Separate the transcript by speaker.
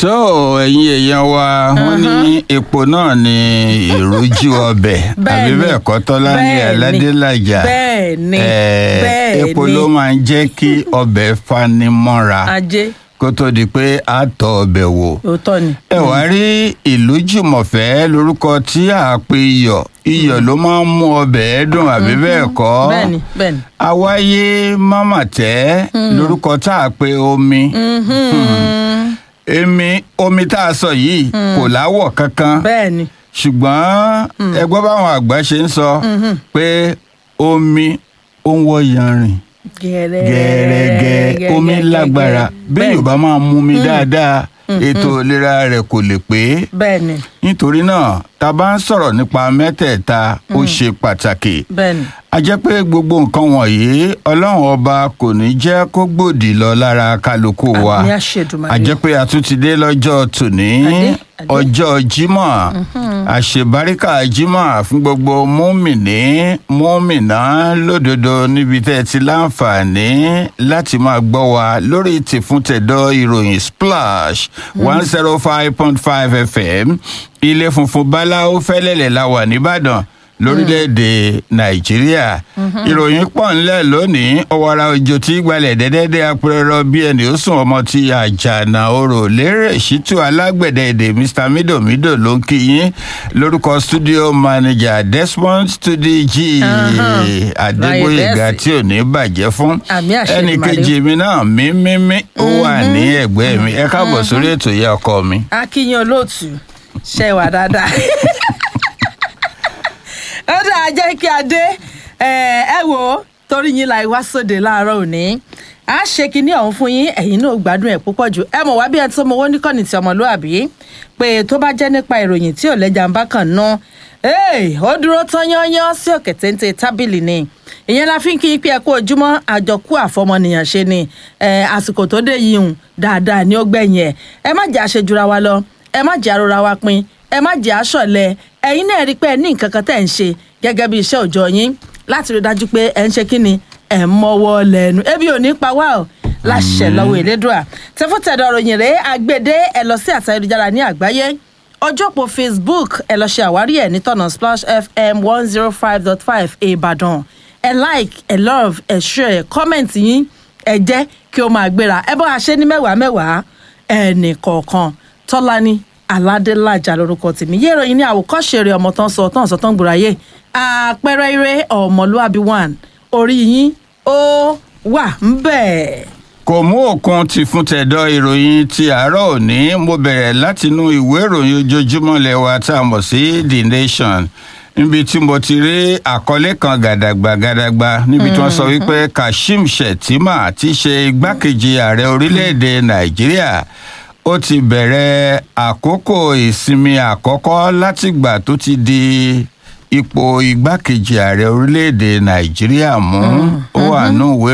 Speaker 1: so ẹ̀yin èèyàn wa wọ́n ní epo náà ní ìrójú ọbẹ̀ àbí
Speaker 2: Bẹ́ẹ̀ni.
Speaker 1: bẹ́ẹ̀ kọ́ tọ́lá ní
Speaker 2: Bẹ́ẹ̀ni.
Speaker 1: aládélájà
Speaker 2: Bẹ́ẹ̀ni.
Speaker 1: Eh,
Speaker 2: Bẹ́ẹ̀ni.
Speaker 1: epo ló máa ń jẹ́ kí ọbẹ̀ fani mọ́ra
Speaker 2: ajé
Speaker 1: kó tó di pé a tọ́ ọbẹ̀ wò
Speaker 2: òótọ́ ni.
Speaker 1: ẹ wá rí ìlú jùmọ̀fẹ́ lórúkọ tí a pe iyọ̀ iyọ̀ ló máa ń mú ọbẹ̀ dùn àbí bẹ́ẹ̀ kọ́
Speaker 2: bẹ́ẹ̀ni bẹ́ẹ̀ni.
Speaker 1: àwáyé mámàtẹ́ lórúkọ tá a pe omi èmi omi tá a sọ yìí kò láwọ̀ kankan
Speaker 2: bẹ́ẹ̀ni.
Speaker 1: ṣùgbọ́n ẹgbọ́n báwọn àgbà ṣe ń sọ pé omi ó ń wọ́ yanrìn gẹ́rẹ́gẹ́ omi lágbára bí yorùbá máa mú mi dáadáa ètò ìlera rẹ̀ kò lè pé
Speaker 2: bẹ́ẹ̀ni
Speaker 1: nítorí náà tá a bá ń sọ̀rọ̀ nípa mẹ́tẹ̀ẹ̀ta ó ṣe pàtàkì
Speaker 2: bẹ́ẹ̀ni.
Speaker 1: a jẹ́ pé gbogbo nǹkan wọ̀nyí ọlọ́run ọba kò ní jẹ́ kó gbòdì lọ lára kálukú wa
Speaker 2: àmì àṣedùmarè.
Speaker 1: a jẹ́ pé a tún ti dé lọ́jọ́ tòní
Speaker 2: Adé, adé.
Speaker 1: ọjọ́ jímọ̀ àṣebáríkà jímọ̀ fún gbogbo múmìnì múmìnà lódodo níbi tẹ́ ẹ ti láǹfààní láti máa gbọ́ wa lórí tìfúntẹ̀dọ̀ ìròyìn splash one zero five point five fm ilé funfun báláwo fẹ́lẹ́lẹ̀ la wà nìbàdàn lórílẹ̀‐èdè nàìjíríà ìròyìn pọ̀ ńlẹ̀ lónìí ọ̀wàrà òjò tí gbalẹ̀ dẹ́dẹ́dẹ́ apẹ̀rọ bí ẹni ó sùn ọmọ ti àjànà orò lérè ṣítú alágbẹ̀dẹ èdè mr midomido ló ń kí yín lórúkọ studio manager desmond studi g adégbòyèga
Speaker 2: Láyé
Speaker 1: tí ò ní bàjẹ́ fún
Speaker 2: Àmì àṣẹ
Speaker 1: ẹnì
Speaker 2: Èdùmàrè.
Speaker 1: kejì mi náà mímímí ó wà ní ẹ̀gbẹ́ mi ẹ káàbọ̀ sórí ètò ìyá ọkọ mi.
Speaker 2: akíyan olóòtú ṣe wà dáadáa ó dáa jẹ́ kí a dé ẹ ẹ wò ó torí yín la wá sóde láàárọ̀ òní a ṣe kinní ọ̀hún fún yín ẹ̀yin náà gbádùn ẹ̀ púpọ̀ jù ẹ mọ̀ wá bí ẹ tó mọ owó níkànnì tí ọmọlúàbí pé tó bá jẹ́ nípa ìròyìn tí ò lẹ́jà ń bá kàn ná ee ó dúró tán yányán sí òkè téńté tábìlì ni ìyẹn la fi ń kí yín pé ẹ kú ojúmọ́ àjọkú àfọmọnìyàn ṣe ni ẹ àsìkò tó dé yìí hùn dáadáa ní ó gbẹ̀yìn ẹ̀ ẹ má jẹ́ àṣejura wa lọ ẹ má jẹ́ àrora wa pin ẹ má jẹ́ àṣọ̀lẹ̀ ẹ̀yin náà rí i pé ẹ ní nǹkan kan tẹ̀ ń ṣe gẹ́gẹ́ bí iṣẹ́ òòjọ́ yín láti rí i dájú pé ẹ ń ṣe kí ni ẹ ń mọ́wọ́ lẹ́nu ebi ò ní pa wá o láṣẹ lọ́wọ́ ìlédùà tẹfútẹ̀dọ̀ ròyìn rèé agbèdé ẹ lọ sí àtà ayélujára ní àgbáyé ọjọ́pọ̀ facebook ẹ lọ ṣe àwárí ẹ̀ nítọ̀nà splash fm one zero five dot five ìbàdàn ẹ like ẹ love ẹ share comment yín ẹ jẹ́ kí ó máa gbéra ẹ bọ́ àṣẹ ní mẹ́wàá mẹ́wàá ẹnì kọ̀ọ̀kan tọ́lání aládélájà lórúkọ tèmi yé ìròyìn ní àwòkọ́ṣe rẹ̀ ọmọ tán sọ tán sọ tán gbòòráyè àpẹẹrẹ ire ọmọlúàbí one orí yín ó wà ń bẹ̀.
Speaker 1: kò mú òkun ti fún tẹ̀dọ̀ ìròyìn ti àárọ̀ òní mo bẹ̀rẹ̀ látinú ìwé ìròyìn ojoojúmọ́ lẹ́wà tá a mọ̀ sí the nation níbi tí mo ti rí àkọlé kan gàdàgbà gàdàgbà níbi tí wọ́n sọ wípé kashim shettima ti ṣe igbákejì ààrẹ orílẹ̀-èdè nàìjíríà ó ti bẹ̀rẹ̀ àkókò ìsinmi àkọ́kọ́ látìgbà tó ti di ipò igbákejì ààrẹ orílẹ̀-èdè nàìjíríà mú ó wà nù ìwé